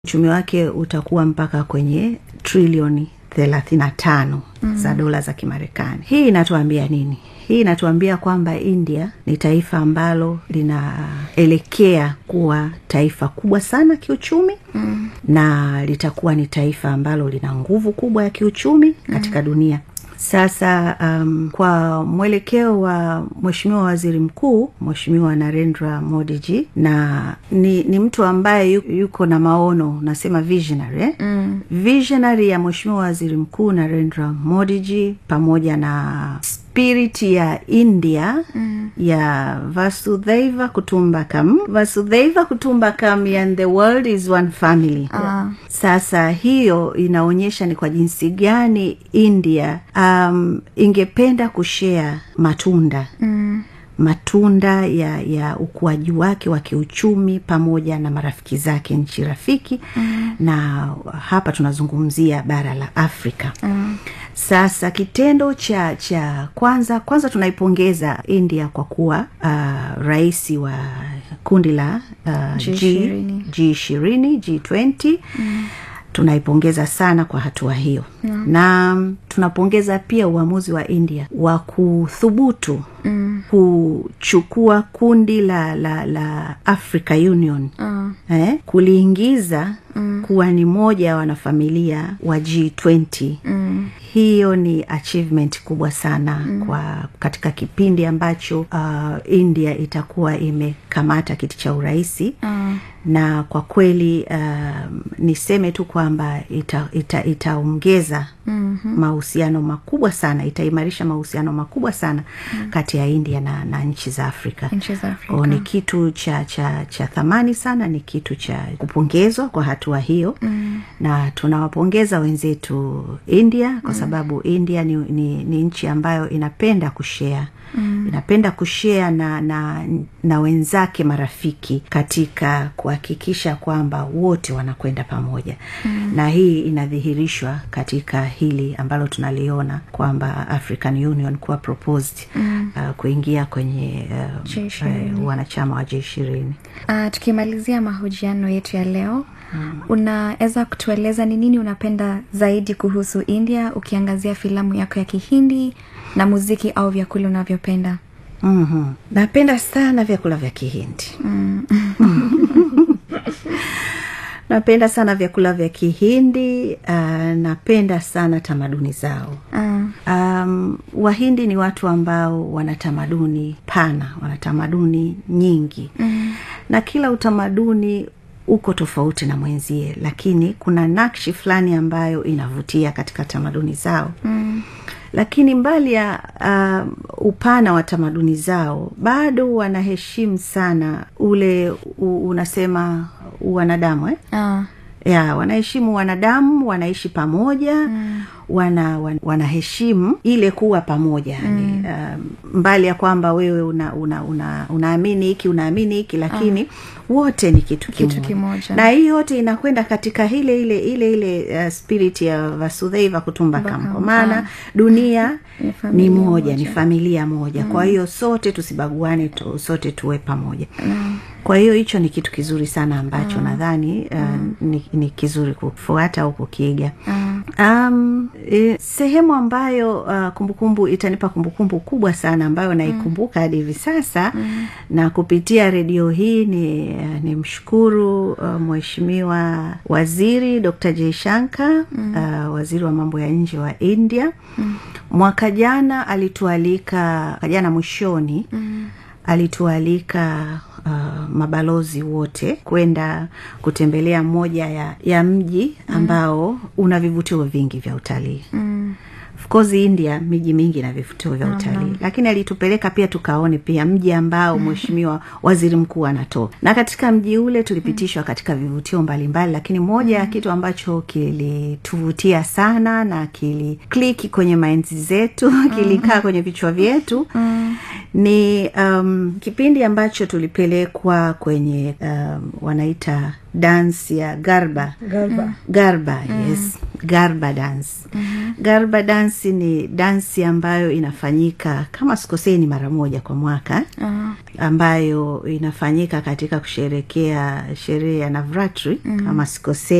uchumi wake utakuwa mpaka kwenye trilioni thelathini na tano mm. za dola za kimarekani hii inatuambia nini hii inatuambia kwamba india ni taifa ambalo linaelekea kuwa taifa kubwa sana kiuchumi mm. na litakuwa ni taifa ambalo lina nguvu kubwa ya kiuchumi katika mm. dunia sasa um, kwa mwelekeo wa mweshimiwa waziri mkuu mweshimiwa narendra modiji na ni, ni mtu ambaye yu, yuko na maono nasema visionary eh? mm. visionary ya mweshimiwa waziri mkuu narendra modiji pamoja na spirit ya india mm. ya vasudhaiva kutumbakam vasudhaiva kutumbakam and the world is one family Ah. sasa hiyo inaonyesha ni kwa jinsi gani india um, ingependa kushea matunda Mm. matunda ya ya ukuaji wake wa kiuchumi pamoja na marafiki zake nchi rafiki mm. na hapa tunazungumzia bara la afrika Mm. sasa kitendo cha cha kwanza kwanza tunaipongeza india kwa kuwa uh, rais wa kundi la uh, G20. g ishirini g twenty tunaipongeza sana kwa hatua hiyo mm. na mm, tunapongeza pia uamuzi wa india wa kuthubutu mm. kuchukua kundi la la la africa union Ah. eh, kuliingiza mm. kuwa ni moja ya wanafamilia wa g20 Mm. hiyo ni achievement kubwa sana mm. kwa katika kipindi ambacho uh, india itakuwa imekamata kiti cha urahisi Ah. na kwa kweli um, niseme tu kwamba itaongeza ita, itaongeza Mhm. mahusiano makubwa sana itaimarisha mahusiano makubwa sana mm. kati ya india na, na nchi za afrika Nchi za Afrika. o, ni kitu cha cha cha thamani sana ni kitu cha kupongezwa kwa hatua hiyo mm. na tunawapongeza wenzetu india kwa sababu india ni, ni, ni nchi ambayo inapenda kushea mm. inapenda kushea na, na na wenzake marafiki katika kuhakikisha kwamba wote wanakwenda pamoja mm. na hii inadhihirishwa katika hili ambalo tunaliona kwamba african union kuwa proposed mm. uh, kuingia kwenye uh, G20. uh, wanachama wa G ishirini. Uh, tukimalizia mahojiano yetu ya leo mm. unaweza kutueleza ni nini unapenda zaidi kuhusu india ukiangazia filamu yako ya kihindi na muziki au vyakula unavyopenda mm-hmm. napenda sana vyakula vya kihindi mm. napenda sana vyakula vya kihindi uh, napenda sana tamaduni zao uh, um, wahindi ni watu ambao wana tamaduni pana wana tamaduni nyingi mm. na kila utamaduni uko tofauti na mwenzie lakini kuna nakshi fulani ambayo inavutia katika tamaduni zao mm. lakini mbali ya um, upana wa tamaduni zao bado wanaheshimu sana ule u, unasema wanadamu eh? uh, ya wanaheshimu wanadamu wanaishi pamoja mm. wana, wan, wanaheshimu ile kuwa pamoja mm. um, mbali ya kwamba wewe una, una, una, unaamini hiki unaamini hiki lakini uh. wote ni kitu kimoja, Kitu kimoja. na hii yote inakwenda katika ile ile ile ile uh, spirit ya vasudhaiva kutumbakam Kutumbakam, kwa maana ah. dunia Ni ni familia moja, ni moja. familia moja mm. kwa hiyo sote tusibaguane tu, sote tuwe pamoja mm. kwa hiyo hicho ni kitu kizuri sana ambacho mm. nadhani uh, mm. ni, ni kizuri kufuata au kukiiga mm. um, e, sehemu ambayo uh, kumbukumbu itanipa kumbukumbu kubwa sana ambayo naikumbuka hadi hivi sasa mm. na kupitia redio hii ni, uh, ni mshukuru uh, mheshimiwa waziri dr jaishanka mm. uh, waziri wa mambo ya nje wa india mm. mwaka jana alitualika mwaka jana mwishoni mm alitualika uh, mabalozi wote kwenda kutembelea moja ya, ya mji ambao mm. una vivutio vingi vya utalii Mm. of course india miji mingi ina vivutio vya utalii lakini alitupeleka pia tukaone pia mji ambao mheshimiwa waziri mkuu anatoka na katika mji ule tulipitishwa katika vivutio mbalimbali lakini moja ya kitu ambacho kilituvutia sana na kilikliki kwenye mainzi zetu kilikaa kwenye vichwa vyetu Mm. ni um, kipindi ambacho tulipelekwa kwenye um, wanaita dansi ya garba Garba. garba yes garba dance mm-hmm. garba dance ni dansi ambayo inafanyika kama sikosei ni mara moja kwa mwaka uh, ambayo inafanyika katika kusherekea sherehe ya navratri mm-hmm. kama sikosei